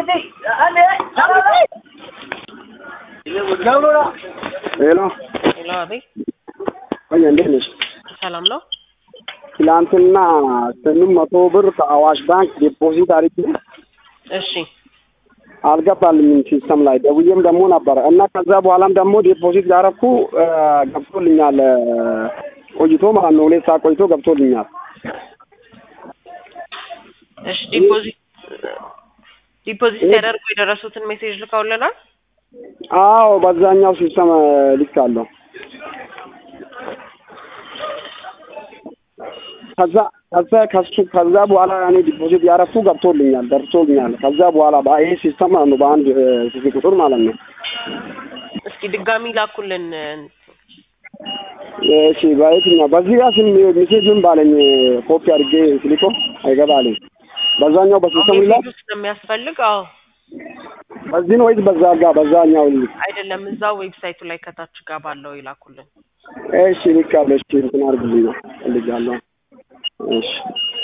ሄሎ ሄሎ፣ አቤት። ወይ እንዴት ነሽ? ሰላም ነው? ትላንትና ስምንት መቶ ብር ከአዋሽ ባንክ ዲፖዚት አድርጌ እሺ፣ አልገባልኝም ሲስተም ላይ ደውዬም ደግሞ ነበረ እና ከዛ በኋላም ደግሞ ዲፖዚት ያረኩ ገብቶልኛል ቆይቶ ማለት ነው። ሁለት ሰዓት ቆይቶ ገብቶልኛል። እሺ። ዲፖዚት ዲፖዚት ሲያደርጉ የደረሱትን ሜሴጅ ልከውልናል። አዎ በዛኛው ሲስተም ልካለሁ። ከዛ ከዛ ከሱ ከዛ በኋላ እኔ ዲፖዚት ያረኩ ገብቶልኛል ደርሶልኛል። ከዛ በኋላ ይሄ ሲስተም ማለት ነው በአንድ ስልክ ቁጥር ማለት ነው። እስኪ ድጋሚ ላኩልን። እሺ በየትኛው በዚህ ጋር ስም ሜሴጅን ባለኝ ኮፒ አድርጌ ስሊኮ አይገባልኝ። በዛኛው በሲስተም ይላል ሜሴጅ ስለሚያስፈልግ አዎ፣ በዚህ ነው ወይስ በዛ ጋር በዛኛው ልክ? አይደለም እዛው ዌብሳይቱ ላይ ከታች ጋር ባለው ይላኩልን። እሺ ልካለሁ። እሺ እንትን አድርግልኝ ነው እልጃለሁ። እሺ